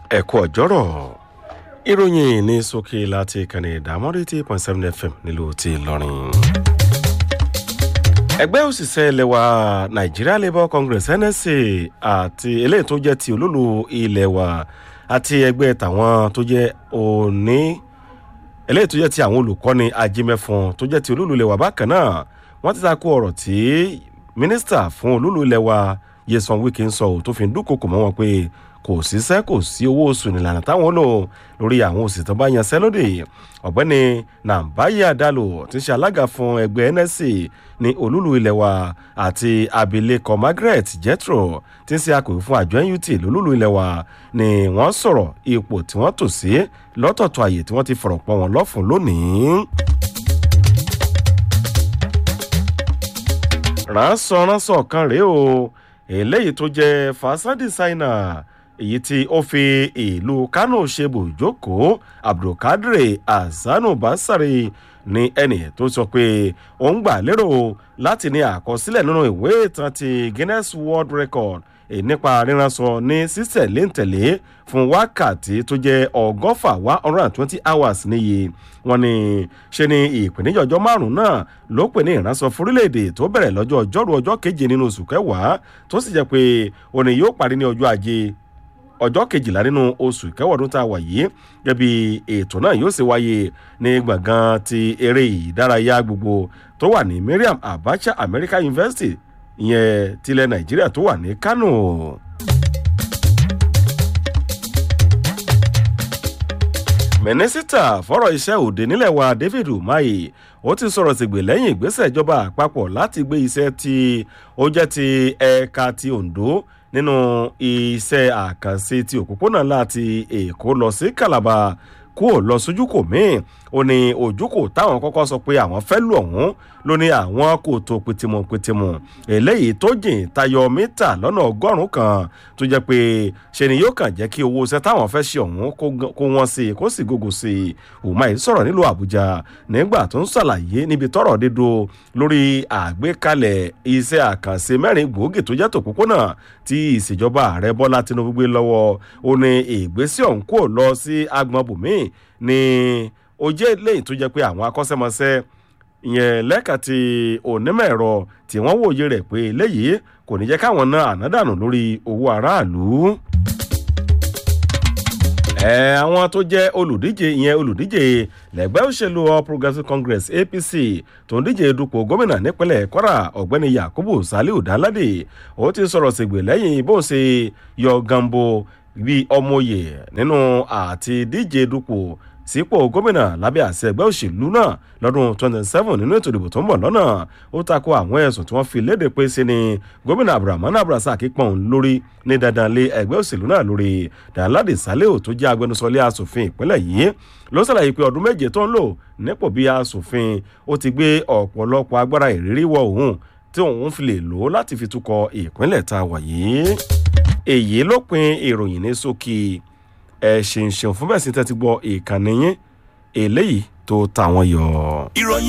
ẹ̀kọ́ ọ̀jọ́rọ̀ ìròyìn ní sókè láti ìkànnì ìdámọ́rí tí point seven fm nílùú ti ìlọrin. ẹgbẹ́ òṣìṣẹ́ ilẹ̀ wa nigeria labour congress nsc àti eléyìí tó jẹ́ ti olólo ilẹ̀ wa àti ẹgbẹ́ tàwọn tó jẹ́ òní eléyìí tó jẹ́ ti àwọn olùkọ́ni ajímẹ́fọn tó jẹ́ ti olólo ilẹ̀ wa bákan náà wọ́n ti ta ko ọ̀rọ̀ tí mínísítà fún olólo ilẹ̀ wa yẹsan wíkì ń sọ ò tó fi ń dúnkokò mọ́ wọn pé kò síṣẹ́ kò sí owó oṣù nílànà táwọn lò lórí àwọn òsì tó bá yanṣẹ́ lóde ọ̀gbẹ́ni nàbáyé àdàlù tí ń ṣe alága fún ẹgbẹ́ nsc ní olúlu ilẹ̀ wa àti abilékọ margaret jethro tí ń ṣe akọ̀wé fún àjọ nut lólúlu ilẹ̀ wa ni wọ́n sọ̀rọ̀ ipò tí wọ́n tò sí lọ́tọ̀ọ̀tọ̀ àyè tí wọ́n ti fọ̀rọ̀ pọ̀ wọn lọ́fun lónìí. ránṣọ ránṣọ kan rèé o eléyìí tó jẹ́ fashion designer èyí tí ó fi ìlú kánò ṣe bùjókòó abdulkadir azanu basari ní ẹnì tó sọ pé ó ń gbà lérò láti ní àkọsílẹ̀ nínú ìwé ìtàn ti guinness world record nípa ríranṣọ ní sísẹ̀léǹtẹ̀lé fún wákàtí tó jẹ́ ọgọ́fà one hundred and twenty hours níye wọn ni ṣe ni ìpèníjà ọjọ́ márùn-ún náà ló pè ní ìránṣọ fúrílẹ̀-èdè tó bẹ̀rẹ̀ lọ́jọ́ ọjọ́rú ọjọ́ keje nínú oṣù kẹwàá tó sì jẹ́ pé òní yóò parí ní ọjọ́ ajé ọjọ́ kejìlá nínú oṣù kẹwàádún tá a wà yìí gẹ́bí ètò náà yóò ṣe wáyé ní gbọ̀ngàn ti eré ìdárayá gbogbo tó wà ní miriam abacha american university ìyẹn tilẹ̀ nàìjíríà tó wà ní kánò. mínísítà fọ́rọ̀ iṣẹ́ òde nílẹ̀ wa david umahi ó ti sọ̀rọ̀ sígbè lẹ́yìn ìgbésẹ̀ ìjọba àpapọ̀ láti gbé iṣẹ́ tí ó jẹ́ ti ẹ̀ka ti ondo nínú iṣẹ́ àkànṣe ti òpópónà láti èkó lọ sí calabar kúrò lọ sójú kò míì ó ní ojúkò táwọn kọ́kọ́ sọ pé àwọn fẹ́ lù ọ̀hún ló ní àwọn kò tó pitimu pitimu eléyìí tó jìn tayọ mítà lọ́nà ọgọ́rùn-ún kan tó jẹ́ pé ṣe ni yóò kàn jẹ́ kí owó iṣẹ́ táwọn fẹ́ ṣe ọ̀hún kó wọ́n sí i kó sì gògò sí i umar sọ̀rọ̀ nílùú àbújá nígbà tó ń ṣàlàyé níbi tọ́rọ̀ dídò lórí àgbékalẹ̀ iṣẹ́ àkànṣe mẹ́rin gbòógì tó jẹ́ tòpópónà tí ìṣèjọba ààrẹ bọ́lá tinubu gbé lọ́wọ́ ó ní ìgbésí ọ̀hún kò lọ sí agbọn bùnmí ní ó jẹ́ lẹ́yìn tó jẹ́ pé àwọn akọ́ṣẹ́mọṣẹ́ ìyẹn lẹ́ka ti onímọ̀ ẹ̀rọ tí wọ́n wòye rẹ̀ pé léyìí kò ní jẹ́ káwọn ná ànádànù lórí owó aráàlú. ẹ àwọn tó jẹ́ olùdíje ìyẹn olùdíje lẹ́gbẹ́ òṣèlú all progressives congress apc tó ń díje dupò gómìnà nípínlẹ̀ kwara ọ̀gbẹ́ni yakubu saliu danlade ó ti sọ̀rọ̀ sígbè lẹ́yìn bó ṣe yọ gambo bíi ọmọye nínú àti díje dupò sípò gómìnà lábẹ́ àṣẹ ẹgbẹ́ òṣèlú náà lọ́dún 27 nínú ètò ìdìbò tó ń bọ̀ lọ́nà ó takò àwọn ẹ̀sùn tí wọ́n fi léde pé sí ni gómìnà abdulrahman abdulrasaq pọ̀n lórí ní dandan lé ẹgbẹ́ òṣèlú náà lórí danlade saleo tó jẹ́ agbẹnusọlé asòfin ìpínlẹ̀ yìí ló ṣàlàyé pé ọdún méje tó ń lò nípò bí asòfin ó ti gbé ọ̀pọ̀lọpọ̀ agbára ìrírí wọ òun tí òun fi lè lò láti fi túkọ̀ ìpínlẹ̀ tá a wà yìí èyí ló pin ìròyìn ní sókè ẹ ṣeun ṣeun fún bẹ́ẹ̀ sí tẹ́tí gbọ́ ìkànnì yín eléyìí tó tàwọn yọ. ìròyìn